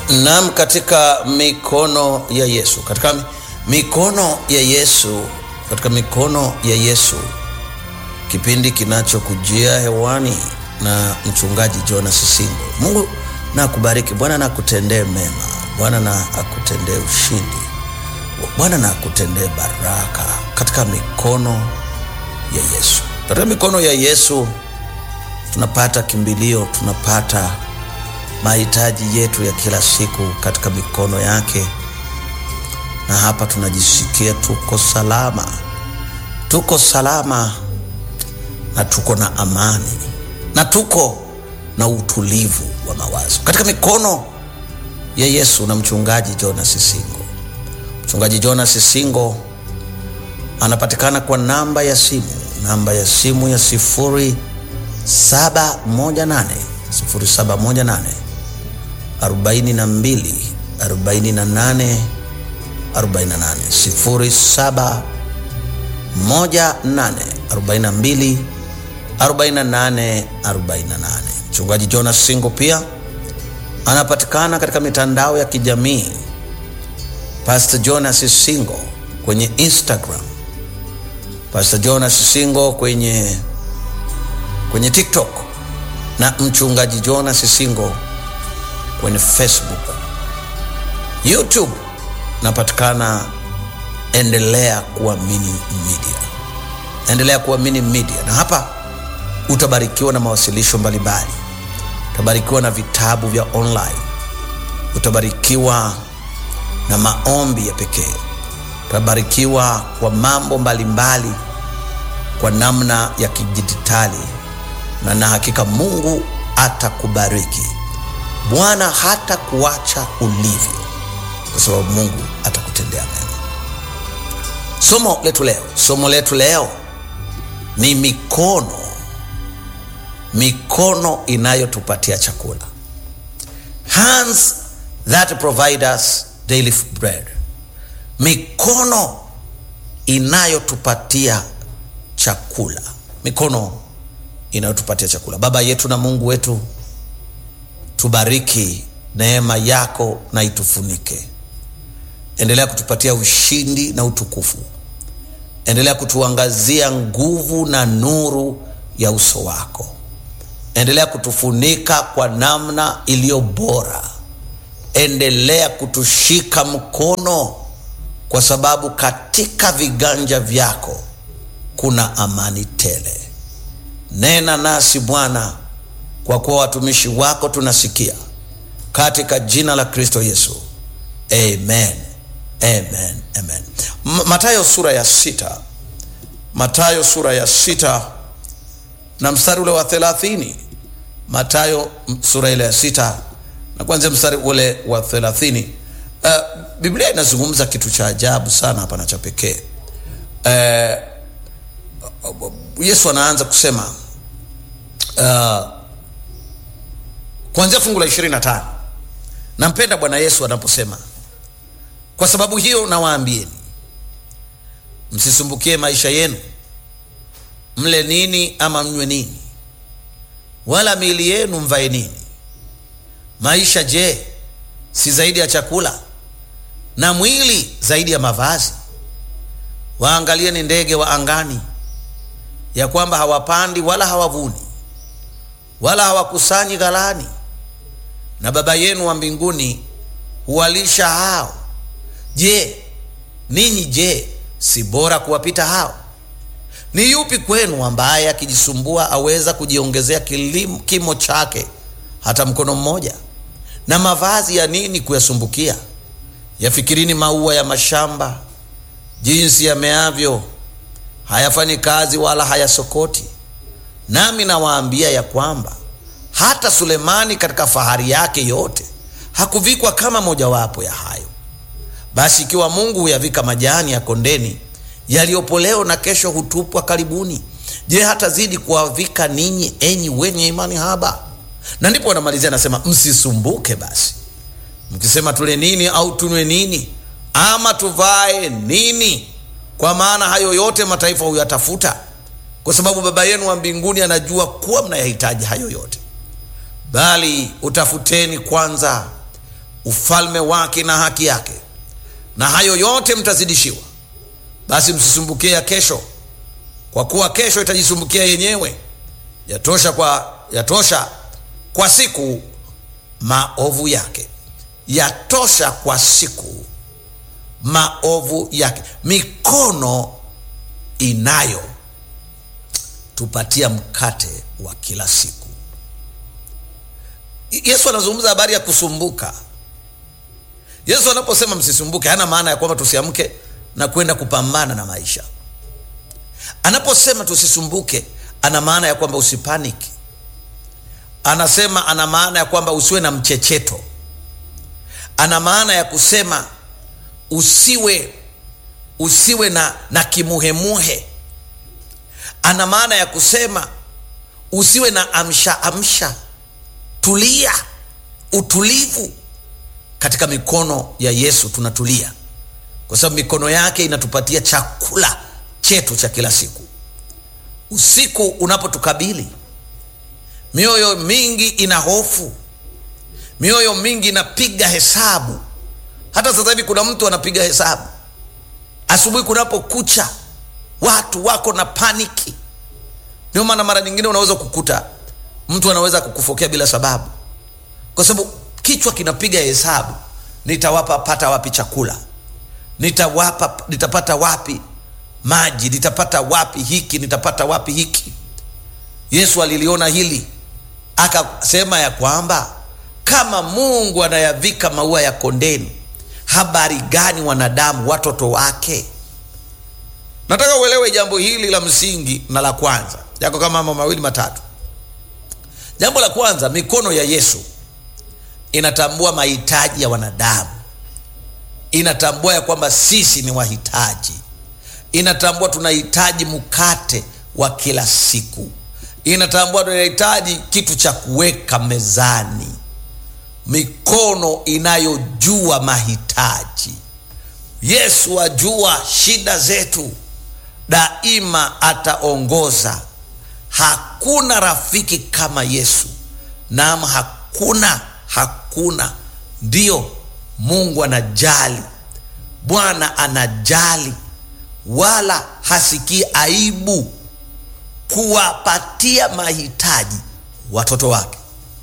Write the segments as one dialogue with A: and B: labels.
A: Naam, katika mikono ya Yesu, katika mikono ya Yesu, katika mikono ya Yesu, kipindi kinachokujia hewani na mchungaji Jonas Singo. Mungu na akubariki, Bwana na akutendee mema, Bwana na akutendee ushindi, Bwana na akutendee baraka katika mikono ya Yesu. Katika mikono ya Yesu tunapata kimbilio, tunapata mahitaji yetu ya kila siku katika mikono yake, na hapa tunajisikia tuko salama, tuko salama na tuko na amani na tuko na utulivu wa mawazo katika mikono ya Yesu na mchungaji Jonas Singo. Mchungaji Jonas Singo anapatikana kwa namba ya simu, namba ya simu ya sifuri saba moja nane sifuri saba moja nane arobaini na mbili arobaini na nane arobaini na nane sifuri saba moja nane arobaini na mbili arobaini na nane arobaini na nane. Mchungaji Jonas Singo pia anapatikana katika mitandao ya kijamii Pastor Jonas Singo kwenye Instagram, Pastor Jonas Singo kwenye kwenye TikTok na mchungaji Jonas Singo kwenye Facebook. YouTube napatikana endelea kuamini media, endelea kuamini media, na hapa utabarikiwa na mawasilisho mbalimbali, utabarikiwa na vitabu vya online, utabarikiwa na maombi ya pekee, utabarikiwa kwa mambo mbalimbali kwa namna ya kidijitali, na na hakika Mungu atakubariki. Bwana hata kuacha ulivyo, kwa sababu Mungu atakutendea mema. Somo letu leo, somo letu leo ni mikono, mikono inayotupatia chakula, hands that provide us daily bread, mikono inayotupatia chakula, mikono inayotupatia chakula. Baba yetu na Mungu wetu tubariki, neema yako na itufunike. Endelea kutupatia ushindi na utukufu. Endelea kutuangazia nguvu na nuru ya uso wako. Endelea kutufunika kwa namna iliyo bora. Endelea kutushika mkono, kwa sababu katika viganja vyako kuna amani tele. Nena nasi Bwana, kwa kuwa watumishi wako tunasikia, katika jina la Kristo Yesu, amen, amen, amen. Matayo sura ya sita, Matayo sura ya sita na mstari ule wa thelathini. Matayo sura ile ya sita na kuanzia mstari ule wa thelathini. Uh, Biblia inazungumza kitu cha ajabu sana hapa na cha pekee. Uh, Yesu anaanza kusema uh, kuanzia fungu la ishirini na tano. Nampenda Bwana Yesu anaposema kwa sababu hiyo nawaambieni, msisumbukie maisha yenu, mle nini ama mnywe nini, wala miili yenu mvae nini. Maisha je, si zaidi ya chakula, na mwili zaidi ya mavazi? Waangalieni ndege wa angani, ya kwamba hawapandi wala hawavuni wala hawakusanyi ghalani, na Baba yenu wa mbinguni huwalisha hao. Je, ninyi je, si bora kuwapita hao? Ni yupi kwenu ambaye akijisumbua aweza kujiongezea kilimo, kimo chake hata mkono mmoja? Na mavazi ya nini kuyasumbukia? Yafikirini maua ya mashamba jinsi yameavyo, hayafanyi kazi wala hayasokoti. Nami nawaambia ya kwamba hata Sulemani katika fahari yake yote hakuvikwa kama mojawapo ya hayo. Basi ikiwa Mungu huyavika majani ya kondeni yaliyopo leo na kesho hutupwa karibuni, je, hatazidi kuwavika ninyi, enyi wenye imani haba? Na ndipo anamalizia anasema, msisumbuke basi mkisema, tule nini au tunywe nini, ama tuvae nini? Kwa maana hayo yote mataifa huyatafuta kwa sababu Baba yenu wa mbinguni anajua kuwa mnayahitaji hayo yote. Bali utafuteni kwanza ufalme wake na haki yake, na hayo yote mtazidishiwa. Basi msisumbukie ya kesho, kwa kuwa kesho itajisumbukia yenyewe. Yatosha kwa, yatosha kwa siku maovu yake, yatosha kwa siku maovu yake. Mikono inayo tupatia mkate wa kila siku. Yesu anazungumza habari ya kusumbuka. Yesu anaposema msisumbuke, hana maana ya kwamba tusiamke na kwenda kupambana na maisha. Anaposema tusisumbuke, ana maana ya kwamba usipaniki. Anasema, ana maana ya kwamba usiwe na mchecheto. Ana maana ya kusema usiwe usiwe na, na kimuhemuhe. Ana maana ya kusema usiwe na amsha amsha. Tulia, utulivu. Katika mikono ya Yesu tunatulia, kwa sababu mikono yake inatupatia chakula chetu cha kila siku. Usiku unapotukabili, mioyo mingi ina hofu, mioyo mingi inapiga hesabu. Hata sasa hivi kuna mtu anapiga hesabu. Asubuhi kunapokucha, watu wako na paniki. Ndio maana mara nyingine unaweza kukuta mtu anaweza kukufokea bila sababu, kwa sababu kichwa kinapiga hesabu, nitawapa pata wapi chakula, nitawapa nitapata wapi maji, nitapata wapi hiki, nitapata wapi hiki. Yesu aliliona hili akasema ya kwamba kama Mungu anayavika maua ya kondeni, habari gani wanadamu watoto wake? Nataka uelewe jambo hili la msingi na la kwanza, yako kama mambo mawili matatu. Jambo la kwanza, mikono ya Yesu inatambua mahitaji ya wanadamu, inatambua ya kwamba sisi ni wahitaji, inatambua tunahitaji mkate wa kila siku, inatambua tunahitaji kitu cha kuweka mezani. Mikono inayojua mahitaji. Yesu ajua shida zetu, daima ataongoza. Hakuna rafiki kama Yesu. Naam, hakuna, hakuna. Ndiyo, Mungu anajali, Bwana anajali, wala hasikii aibu kuwapatia mahitaji watoto wake.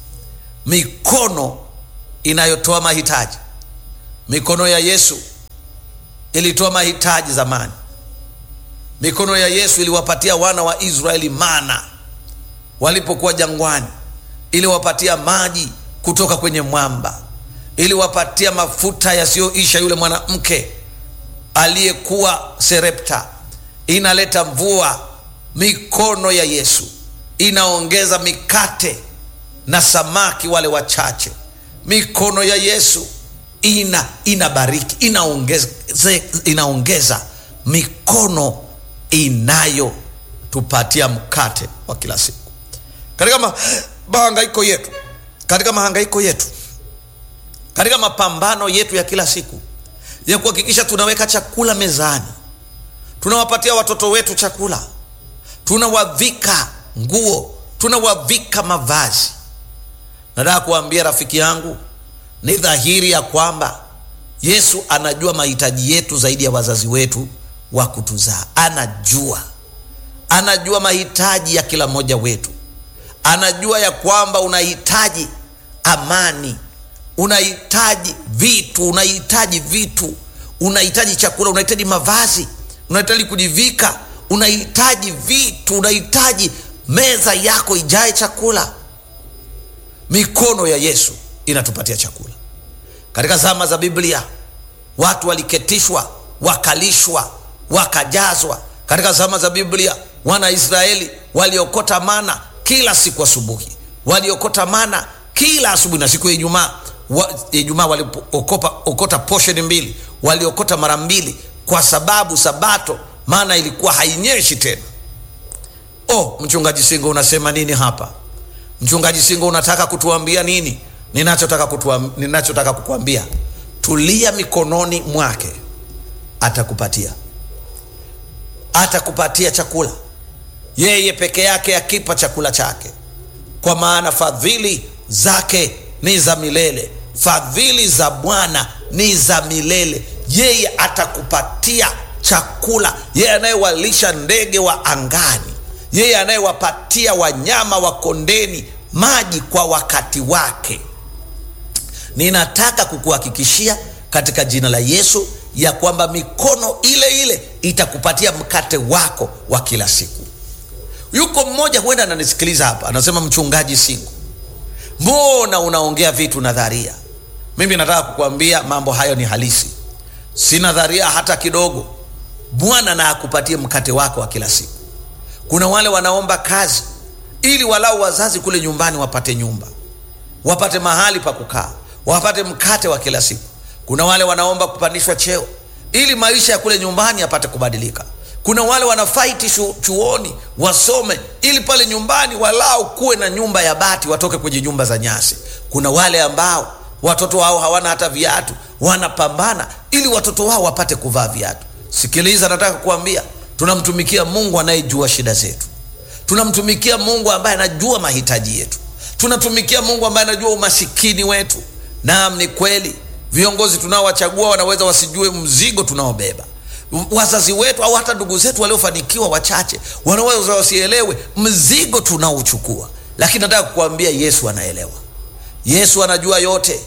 A: Mikono inayotoa mahitaji. Mikono ya Yesu ilitoa mahitaji zamani. Mikono ya Yesu iliwapatia wana wa Israeli mana walipokuwa jangwani, iliwapatia maji kutoka kwenye mwamba, iliwapatia mafuta yasiyoisha yule mwanamke aliyekuwa Serepta, inaleta mvua. Mikono ya Yesu inaongeza mikate na samaki wale wachache. Mikono ya Yesu ina inabariki, inaongeza, inaongeza. Mikono inayotupatia mkate wa kila siku katika mahangaiko yetu, katika mahangaiko yetu, katika mapambano yetu ya kila siku ya kuhakikisha tunaweka chakula mezani, tunawapatia watoto wetu chakula, tunawavika nguo, tunawavika mavazi. Nataka kuambia rafiki yangu, ni dhahiri ya kwamba Yesu anajua mahitaji yetu zaidi ya wazazi wetu wa kutuzaa. Anajua, anajua mahitaji ya kila mmoja wetu. Anajua ya kwamba unahitaji amani, unahitaji vitu, unahitaji vitu, unahitaji chakula, unahitaji mavazi, unahitaji kujivika, unahitaji vitu, unahitaji meza yako ijae chakula. Mikono ya Yesu inatupatia chakula. Katika zama za Biblia watu waliketishwa, wakalishwa, wakajazwa. Katika zama za Biblia wana Israeli waliokota mana kila siku asubuhi, waliokota mana kila asubuhi, na siku ya Ijumaa Ijumaa waliokota posheni mbili, waliokota mara mbili, kwa sababu Sabato maana ilikuwa hainyeshi tena. Oh, mchungaji Singo unasema nini hapa? Mchungaji Singo unataka kutuambia nini? Ninachotaka kutuam, ninachotaka kukuambia, tulia mikononi mwake, atakupatia atakupatia chakula. Yeye peke yake akipa chakula chake, kwa maana fadhili zake ni za milele, fadhili za bwana ni za milele yeye atakupatia chakula yeye anayewalisha ndege wa angani yeye anayewapatia wanyama wa kondeni maji kwa wakati wake ninataka kukuhakikishia katika jina la yesu ya kwamba mikono ile ile itakupatia mkate wako wa kila siku yuko mmoja huenda ananisikiliza hapa anasema mchungaji singu mbona unaongea vitu nadharia mimi nataka kukuambia mambo hayo ni halisi si nadharia hata kidogo bwana na akupatie mkate wako wa kila siku kuna wale wanaomba kazi ili walau wazazi kule nyumbani wapate nyumba wapate mahali pa kukaa wapate mkate wa kila siku kuna wale wanaomba kupandishwa cheo ili maisha ya kule nyumbani yapate kubadilika kuna wale wanafaiti shu, chuoni wasome ili pale nyumbani walau kuwe na nyumba ya bati watoke kwenye nyumba za nyasi kuna wale ambao watoto wao hawana hata viatu wanapambana ili watoto wao wapate kuvaa viatu sikiliza nataka kuambia tunamtumikia mungu anayejua shida zetu tunamtumikia mungu ambaye anajua mahitaji yetu tunatumikia mungu ambaye anajua umasikini wetu naam ni kweli viongozi tunaowachagua wanaweza wasijue mzigo tunaobeba wazazi wetu au hata ndugu zetu waliofanikiwa wachache wanaweza wasielewe mzigo tunaochukua lakini nataka kukuambia yesu anaelewa yesu anajua yote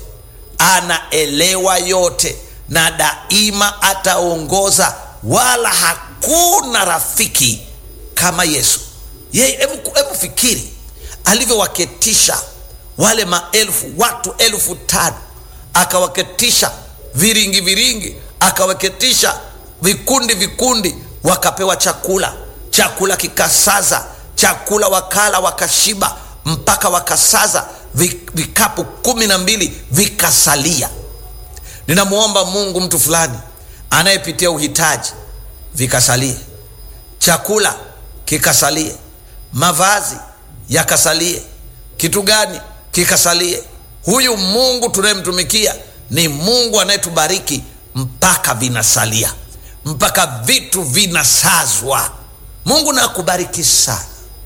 A: anaelewa yote na daima ataongoza wala hakuna rafiki kama yesu yeye hebu fikiri alivyowaketisha wale maelfu watu elfu tano akawaketisha viringi viringi akawaketisha vikundi vikundi wakapewa chakula chakula kikasaza chakula wakala wakashiba mpaka wakasaza vikapu kumi na mbili vikasalia ninamwomba mungu mtu fulani anayepitia uhitaji vikasalie chakula kikasalie mavazi yakasalie kitu gani kikasalie huyu mungu tunayemtumikia ni mungu anayetubariki mpaka vinasalia mpaka vitu vinasazwa mungu na akubariki sana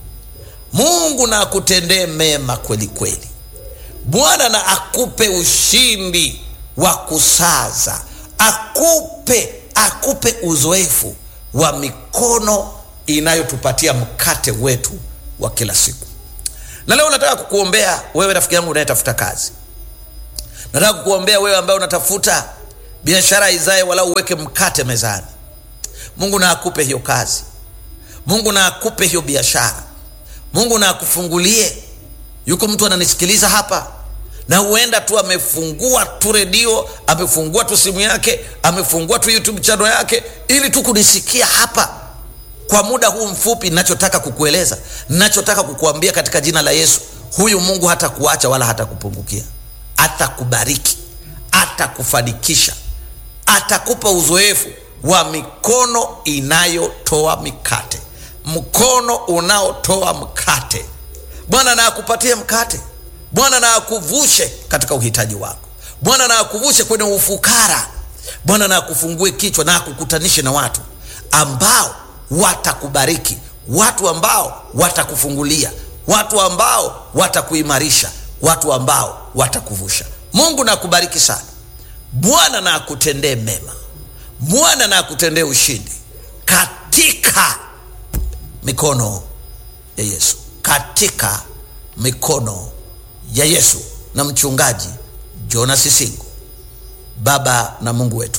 A: mungu na akutendee mema kweli kweli bwana na akupe ushindi wa kusaza akupe akupe uzoefu wa mikono inayotupatia mkate wetu wa kila siku na leo nataka kukuombea wewe rafiki yangu unayetafuta kazi nataka kukuombea wewe ambaye unatafuta biashara izae wala uweke mkate mezani mungu na akupe hiyo kazi mungu na akupe hiyo biashara mungu na akufungulie yuko mtu ananisikiliza hapa na huenda tu amefungua tu redio amefungua tu simu yake amefungua tu youtube chano yake ili tu kunisikia hapa kwa muda huu mfupi nachotaka kukueleza nachotaka kukuambia katika jina la yesu huyu mungu hata kuacha wala hata kupungukia atakubariki atakufanikisha atakupa uzoefu wa mikono inayotoa mikate mkono unaotoa mkate bwana na akupatie mkate bwana na akuvushe katika uhitaji wako bwana na akuvushe kwenye ufukara bwana na akufungue kichwa na akukutanishe na watu ambao watakubariki watu ambao watakufungulia watu ambao watakuimarisha watu ambao watakuvusha mungu na akubariki sana bwana na akutendee mema bwana na akutendee ushindi katika mikono ya yesu katika mikono ya yesu na mchungaji jonas singo baba na mungu wetu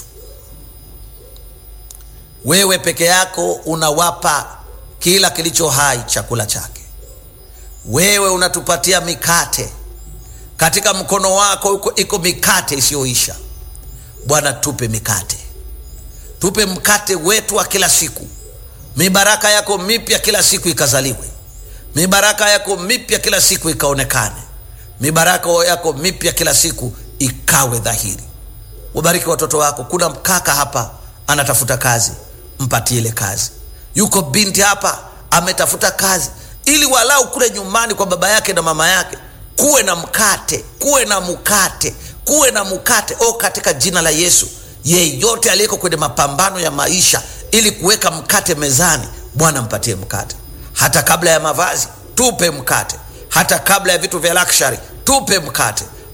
A: wewe peke yako unawapa kila kilicho hai chakula chake wewe unatupatia mikate katika mkono wako uko, iko mikate isiyoisha bwana tupe mikate tupe mkate wetu wa kila siku mibaraka yako mipya kila siku ikazaliwe mibaraka yako mipya kila siku ikaonekane mibaraka yako mipya kila siku ikawe dhahiri wabariki watoto wako kuna mkaka hapa anatafuta kazi mpatie ile kazi yuko binti hapa ametafuta kazi ili walau kule nyumbani kwa baba yake na mama yake kuwe na mkate kuwe na mkate kuwe na mkate o katika jina la yesu yeyote aliyeko kwenye mapambano ya maisha ili kuweka mkate mezani bwana mpatie mkate hata kabla ya mavazi tupe mkate hata kabla ya vitu vya luxury tupe mkate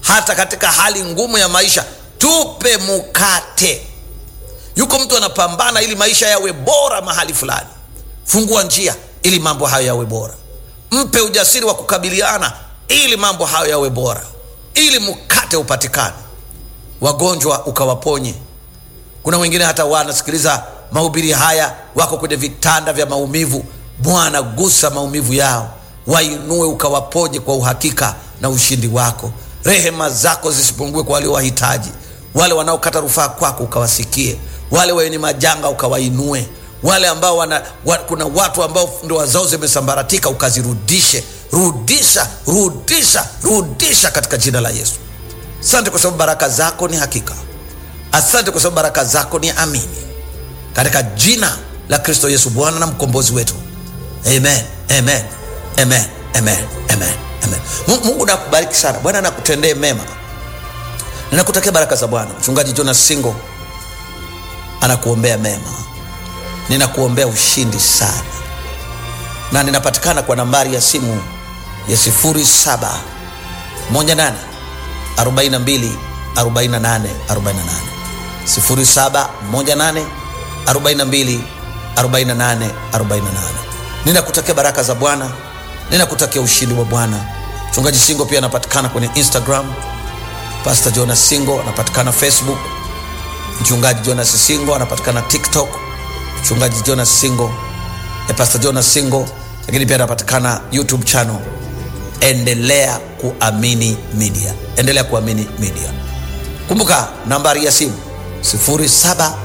A: hata katika hali ngumu ya maisha tupe mkate yuko mtu anapambana ili maisha yawe bora mahali fulani fungua njia ili mambo hayo yawe bora mpe ujasiri wa kukabiliana ili mambo hayo yawe bora ili mkate upatikane wagonjwa ukawaponye kuna wengine hata wanasikiliza mahubiri haya wako kwenye vitanda vya maumivu bwana gusa maumivu yao wainue ukawaponye kwa uhakika na ushindi wako rehema zako zisipungue kwa walio wahitaji wale wanaokata rufaa kwako ukawasikie wale wenye majanga ukawainue wale ambao wana, wa, kuna watu ambao ndoa zao zimesambaratika ukazirudishe rudisha rudisha rudisha katika jina la yesu asante kwa sababu baraka zako ni hakika asante kwa sababu baraka zako ni amini katika jina la kristo yesu bwana na mkombozi wetu amen amen amen amen amen amen Mungu- mungu nakubariki sana bwana nakutendee mema ninakutakia baraka za bwana mchungaji jonas singo anakuombea mema ninakuombea ushindi sana na ninapatikana kwa nambari ya simu ya 07 18 42 48 48 07 18 42 48 48 ninakutakia baraka za bwana ninakutakia ushindi wa bwana mchungaji singo pia anapatikana kwenye instagram pastor jonas singo anapatikana facebook mchungaji jonas singo anapatikana tiktok mchungaji jonas singo eh, pastor jonas singo lakini pia anapatikana youtube channel endelea kuamini media endelea kuamini media kumbuka nambari ya simu 0718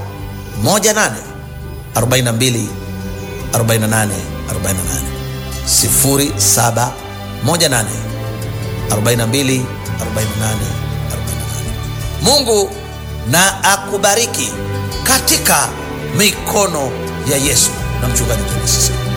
A: 42 48 48 0718 42 48 48 mungu na akubariki katika mikono ya yesu na mchungaji Jonas Sisulu.